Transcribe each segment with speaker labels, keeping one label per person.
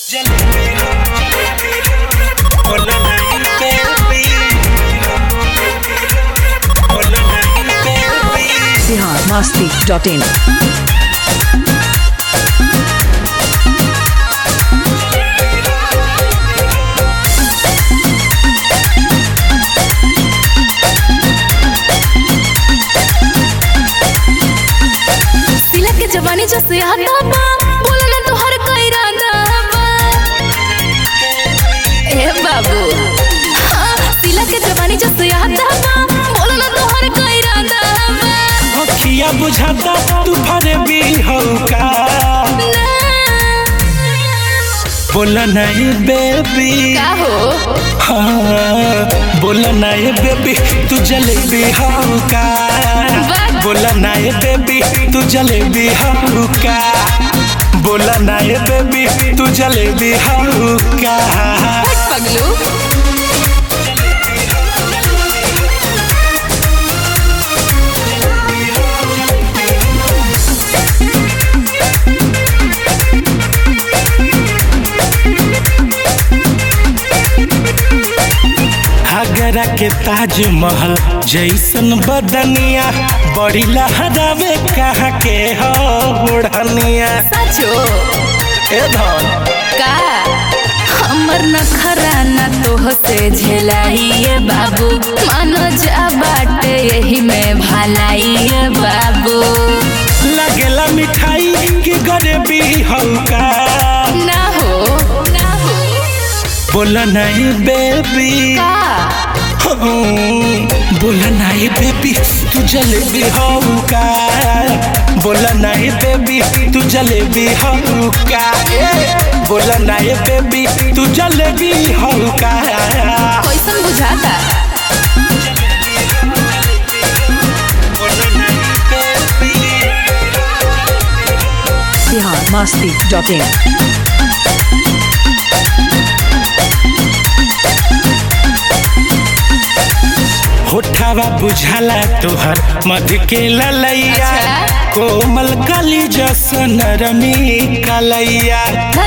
Speaker 1: Bihar Masti dot इन
Speaker 2: सिला के जवानी जो से आता बा बोला ना तोहर कई रांदा बा ए बाबू हाँ, सिला के जवानी जो से आता बा बोला ना तोहर कई रांदा बा
Speaker 3: अखिया बुझाता तू भरे भी हौका
Speaker 2: ना
Speaker 3: बोला नहीं बेबी
Speaker 2: का हो
Speaker 3: हाँ बोला नहीं बेबी तू जलेबी हौका
Speaker 2: वाह।
Speaker 3: बोला नहीं बेबी तू जलेबी हौका बोला नहीं बेबी तू जलेबी हौका
Speaker 2: हट पगलू
Speaker 3: आगरा के ताजमहल जैसन बदनिया बड़ी लहरावे कहाँ के हो ओढ़निया
Speaker 2: सचो
Speaker 3: ए धन
Speaker 2: का हमर नखरा न तोह से झेलाइए बाबू मानो जा बाटे यही में भलाइए बाबू
Speaker 3: लगेला मिठाई की गरीबी हल्का
Speaker 2: ना हो ना हो
Speaker 3: बोला नहीं बेबी
Speaker 2: का
Speaker 3: बोला नहीं बेबी तू जलेबी हौका बोला नहीं बेबी तू जलेबी हौका बोला नहीं बेबी तू जलेबी हौका
Speaker 2: कैसन बुझाता
Speaker 3: बोला नहीं baby
Speaker 1: Bihar Masti dot in
Speaker 3: होठावा बुझाला तोहर मध के ललैया
Speaker 2: अच्छा।
Speaker 3: कोमल कली जसन रमी कलैया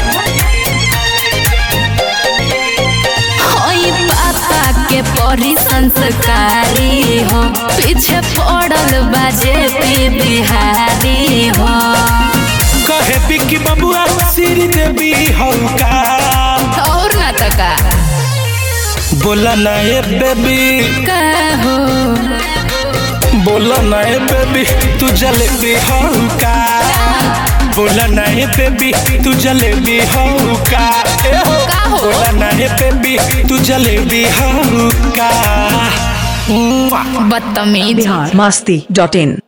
Speaker 2: होई पापा के परी संस्कारी हो पीछे पड़ल बाजे पी बिहारी हो
Speaker 3: कहे बिकी बबुआ सिर देवी हौका
Speaker 2: और ना तका
Speaker 3: बोला ना ए बेबी
Speaker 2: का हो
Speaker 3: बोला ना ए बेबी तू जलेबी हौका बोला ना ए बेबी तू जलेबी हौका ए हो
Speaker 2: का हो?
Speaker 3: बोला ना ए बेबी तू जलेबी हौका
Speaker 2: बदतमीज
Speaker 1: बिहार मस्ती डॉट इन